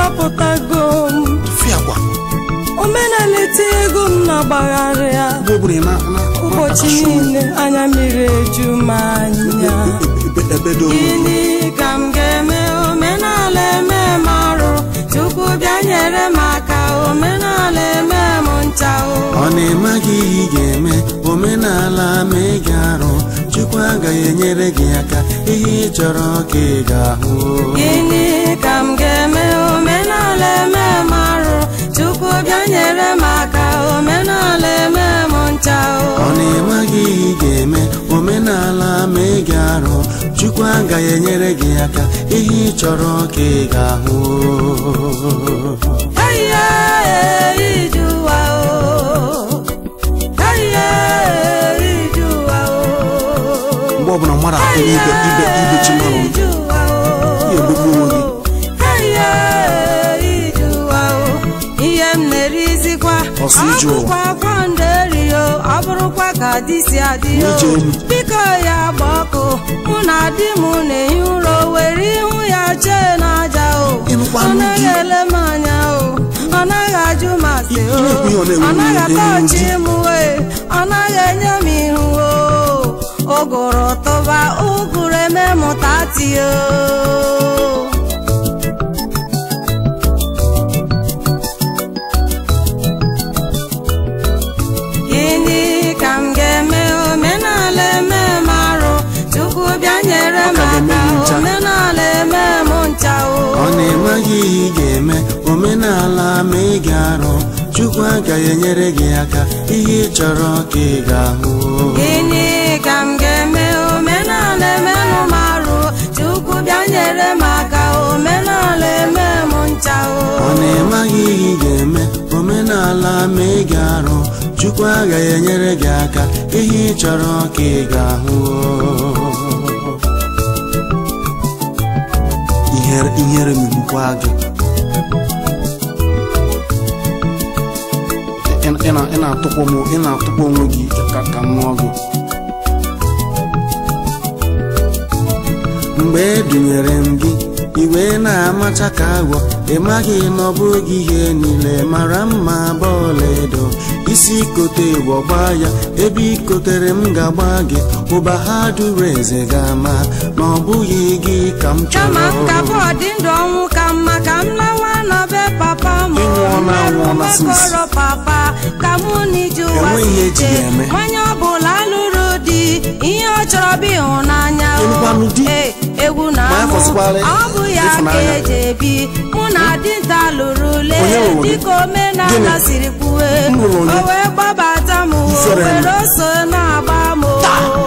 achọpụtago m tụfịa agwa omenala etinyego m na-agbagharị ya mgbe ọbụla ị na- na- ụbọchị na-akasị obi, niile anya mmiri eju m anya ebe- ebedo onwe gị. gịnị ka m ga-eme omenala eme m arụ chukwu bịa nyere m aka omenala eme m ncha o ọ na-eme gị ihe ị ga-eme omenala ma ị ga-arụ chukwu agaghị enyere gị aka ihe ị chọrọ ka ị ga-ahụ gịnị ka m ga-eme omenala eme m arụ chukwu bịa nyere m aka omenala eme m ncha ọ o na-eme gị ihe ị ga-eme omenala ma ị ga-arụ chukwu agaghị enyere gị aka ihe ị chọrọ ka ị ga-ahụ Haiya, ijuwa o. Haiya, ijuwa o. mgbe ọbụla mmadụ akụ ibe ibe ibe chi mmanụ Ijuwa o. Ihe egbugbu onwe gị. Haiya, ijuwa o. ihe m na-erizikwa Ọsọ ije ụwa. ọbụkwa akwa nderio ọ bụrụkwa ka di si adị o Ije elu. biko ya gba ọkụ mụ na di m na-ehi ụra o were ihu ya chee n'aja o Ịnụkwa ọ nụ naghị di. ele m anya o ọ naghị ajụ m ase o Ihe ekwu ihe ọ na-ewu ọ naghị ewu ata ewu ọchị di. m wee ọ naghị enye m ihu o ụgụrụ tụba ụgụrụ eme mụta tie o gịnị ka m ga-eme omenala eme m arụ chukwu bịa nyere m Ọ ka ga-eme aka gị ncha. omenala eme m ncha o ọ na-eme gị ihe ị ga-eme omenala ma ị ga-arụ chukwu agaghị enyere gị aka ihe ị chọrọ ka ị ga-ahụ gịnị ka m ga-eme omenala eme m arụ chukwu bịa nyere m aka omenala eme m ncha ọ o na-eme gị ihe ị ga-eme omenala ma ị ga-arụ chukwu agaghị enyere gị aka ihe ị chọrọ ka ị ga-ahụ ihere ihere megbukwa gị Ị- ị na- ị na-atụkwa m- ị na-atụkwa onwe gị ka ka m nụọ gị mgbe e dunyere m gị iwe na-amacha ka agwọ ị maghị na ọ bụghị ihe niile mara mma bọọla edo isi kote gbọgba ya ebe ikotere m ga-agba gị ụba ha duru eze ga-ama na ọ bụghị gị ka m kama m chọrọ ka bọọdụ ndụ ọnwụ ka mma ka m lawa na be papa m Ị nwụọla anwụọla since. kọrọ papa ka mụ n'ije ụwa Enweghị ihe eji si ya eme. nwanyị ọbụla lụrụ di ihe ọ chọrọ bụ ịhụnanya o. Ịlụkwanụ di? Ee, egwu na Ma ya amụ fọsịkwara ọ bụ ya ka ịfụnanya. eji ebi mụ na dinta lụrụ le Onye lụrụ gị? dịka omenala Gịnị? siri kwuwe M lụrụ onye? o wee gbabata m o Ifere m. were oso na-agba m o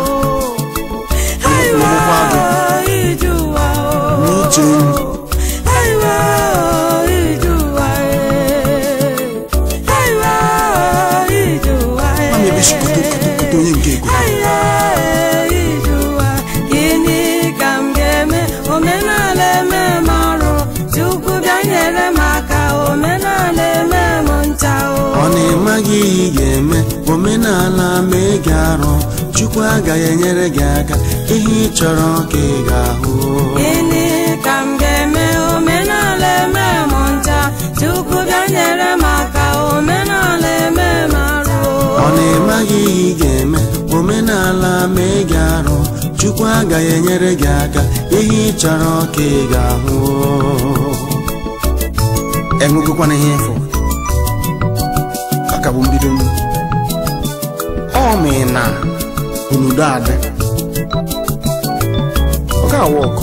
Lụrụkwa gị? ije ụwa o N'ije elu. Aiwa, ije ụwa e. Aiwa, ije ụwa e. Ọ na-ebe isi kote kote kote onye nke ego Aiwa, ije ụwa. Gịnị ka m ga-eme omenala eme m arụ Chukwu bịa nyere m aka omenala eme m ncha o ọ na-eme gị ihe ị ga-eme omenala ma ị ga-arụ chukwu agaghị enyere gị aka ihe ị chọrọ ka ị ga-ahụ Gịnị ka m ga-eme omenala eme m ncha Chukwu bịa nyere m aka omenala eme m arụ ọ na-eme gị ihe ị ga-eme omenala ma ị ga-arụ chukwu agaghị enyere gị aka ihe ị chọrọ ka ị ga-ahụ enwegokwana ihe ịfụ aka bụ mbido m ọ mee na onudo adị ọ ga-awa ọkụ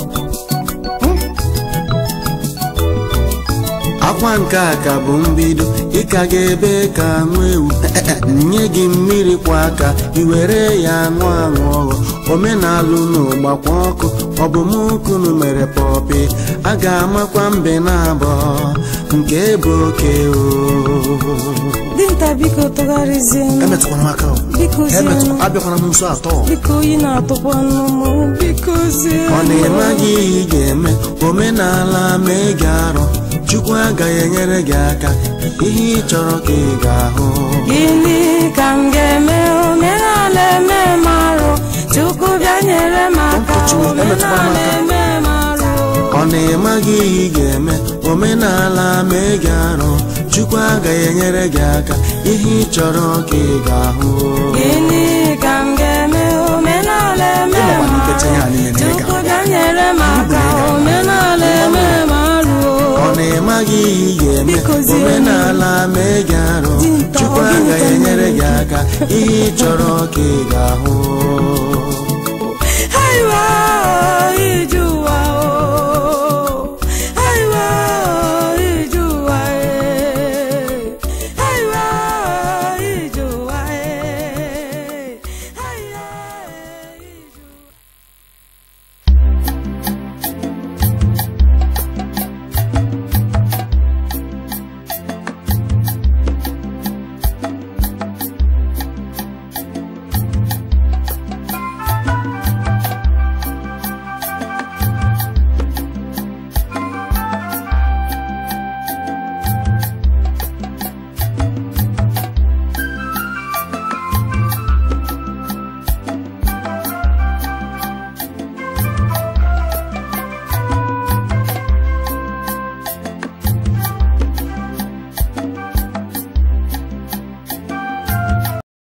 akwa nke a ka bụ mbido ịka ga-ebe ka nwa ewu nye gị mmiri kwa aka iwere ya ṅụọ aṅụ ọghọ omenalụ n'ụgbakwa ọkụ ọ bụ m kunu mere pọpị a ga-amakwa mbe na abụọ nke bụ oke o dinta biko tụgharịzie m emetụkwana m aka o. biko zie m emetụkwa abịakwana m nso atọ biko oyi na-atụkwa nụ m biko zie ọ na-eme gị ihe ị ga-eme omenala ma ị ga-arụ chukwu agaghị enyere gị aka ihe ị chọrọ ka ị ga-ahụ gịnị ka m ga-eme omenala eme m arụ chukwu bịa nyere m aka Ụkọchukwu, emetụkwala m omenala aka. eme m arụ ọ na-eme gị ihe ị ga-eme omenala mee gị arụ chukwu agaghị enyere gị aka ihe ị chọrọ ka ị ga-ahụ gịnị ka m ga-eme omenala eme Ịmakwa na m ikecha ihe a niile na ị ga- Chukwu bịa nyere m aka omenala eme m arụ ọ na-ịmaghị ihe ị ga-eme Biko zie m. omenala mee gị arụ Dinta, chukwu ọ gịnị agaghị ka m enyere gị ga-eme? aka ihe ị chọrọ ka ị ga-ahụ Haiwa iju